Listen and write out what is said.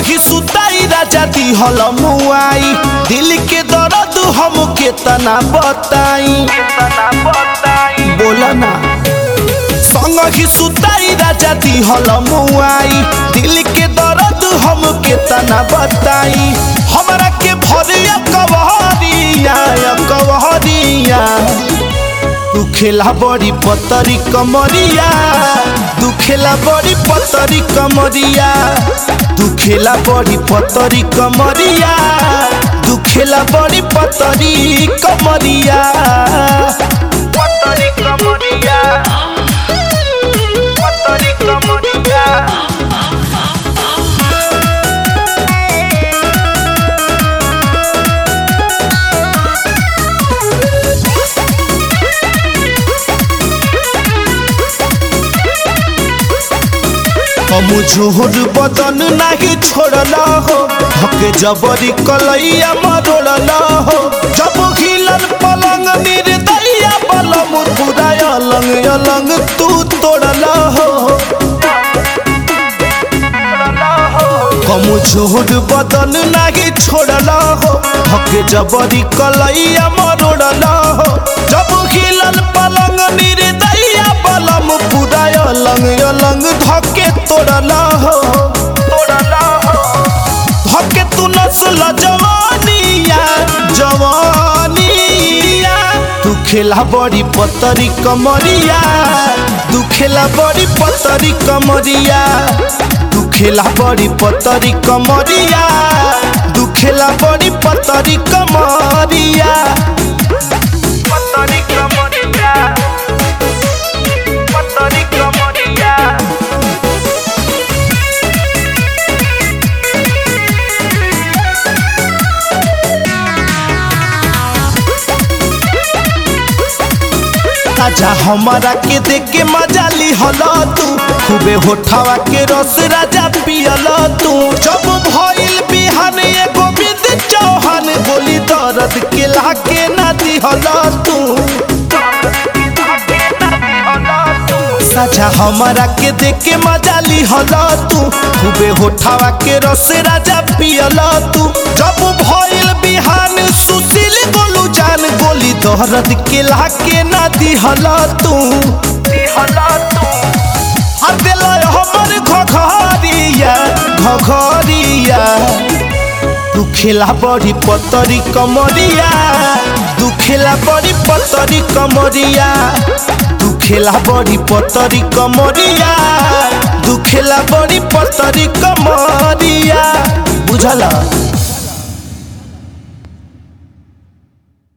ही सुताई राजा दिहल मुआई दिल के दर्द हम केतना बताई बोला ना संग ही सुताई राजा दिहल मुआई दिल के दर्द हम केतना बताई हमरा के भरिया कवहरिया कवहरिया दुखेला बड़ी पतरी कमरिया दुखेला बड़ी पतरी कमरिया दुखेला बड़ी पतरी कमरिया दुखेला बड़ी पतरी कमरिया पतरी कमरिया पतरी कमरिया हम झोर बदन नाही छोड़ला हो हके जबरी कलैया मरोड़ला हो जब हिलन पलंग निर्दया बलम पूरा अलंग अलंग तू तोड़ला हो हम झोर बदन नाही छोड़ला हो हके जबरी कलैया मरोड़ला हो जब हिलन पलंग निर्दया बलम पूरा अलंग अलंग धके तोड़ला हो तोड़ला हो धके तू नस्ल जवानिया जवानिया तू खेला बड़ी पतरी कमरिया तू खेला बड़ी पतरी कमरिया तू खेला बड़ी पतरी कमरिया तू खेला बड़ी पतरी कमरिया पतरी कमरिया पतरी कमरिया राजा हमारा के देख के मजा ली हला तू खूबे होठावा के रस राजा पियल तू जब भइल बिहान एगो बिंद चौहान गोली दर्द के लाके ना दिहला तू साझा हमारा के देख के मजा ली हला तू खूबे होठावा के रस राजा पियल तू जब भइल बिहान सुशील गोलू जान गोली दर्द के लाके ना दिहला तू दिहला तू हदेल हमर घघरिया घघरिया दुखेला बड़ी पतरी कमरिया दुखेला बड़ी पतरी कमरिया दुखेला बड़ी पतरी कमरिया दुखेला बड़ी पतरी कमरिया बुझला